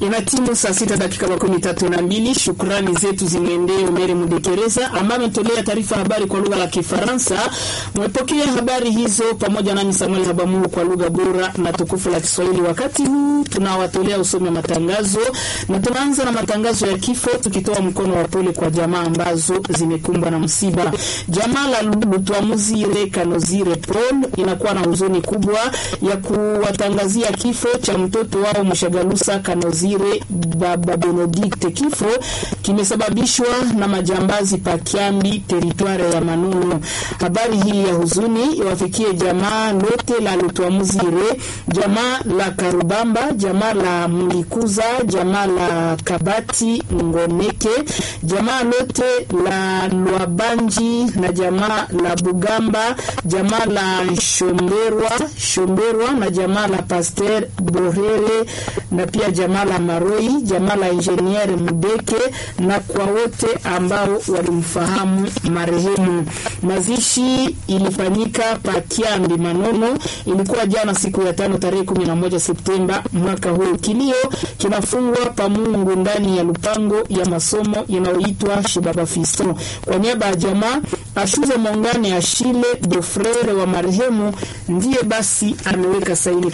Inatimu saa sita dakika makumi tatu na mbili. Shukrani zetu zimwendee Omeri Mudekereza ambaye ametolea taarifa habari kwa lugha la Kifaransa. Mwepokea habari hizo pamoja nami Samuel Habamungu kwa lugha bora na tukufu la Kiswahili. Wakati huu tunawatolea usomi wa matangazo na tunaanza na matangazo ya kifo, tukitoa mkono wa pole kwa jamaa ambazo zimekumbwa na msiba. Jamaa la Lutwamuzire Kanozire Paul inakuwa na huzuni kubwa ya kuwatangazia kifo cha mtoto wao Mshagalusa Kanozire Baba Benedikte. Kifo kimesababishwa na majambazi pakiambi teritware ya Manunu. Habari hii ya huzuni iwafikie jamaa lote la Lutwamuzire, jamaa la Karubamba, jamaa la Mulikuza, jamaa la Kabati Ngoneke, jamaa lote la Lwabanji na jamaa la Bugamba, jamaa la Shomberwa, Shomberwa na jamaa la Pasteur Borere na pia jamaa la Maroi, jamaa la Ingenier Mudeke na kwa wote ambao walimfahamu marehemu. Mazishi ilifanyika pa Kiambi Manono, ilikuwa jana siku ya tano tarehe 11 Septemba mwaka huu. Kilio kinafungwa pa Mungu ndani ya lupango ya masomo inayoitwa Shibaba Fiston. Kwa niaba ya jamaa Ashuze Mongane Ashile Dofrere wa marehemu ndiye basi ameweka saini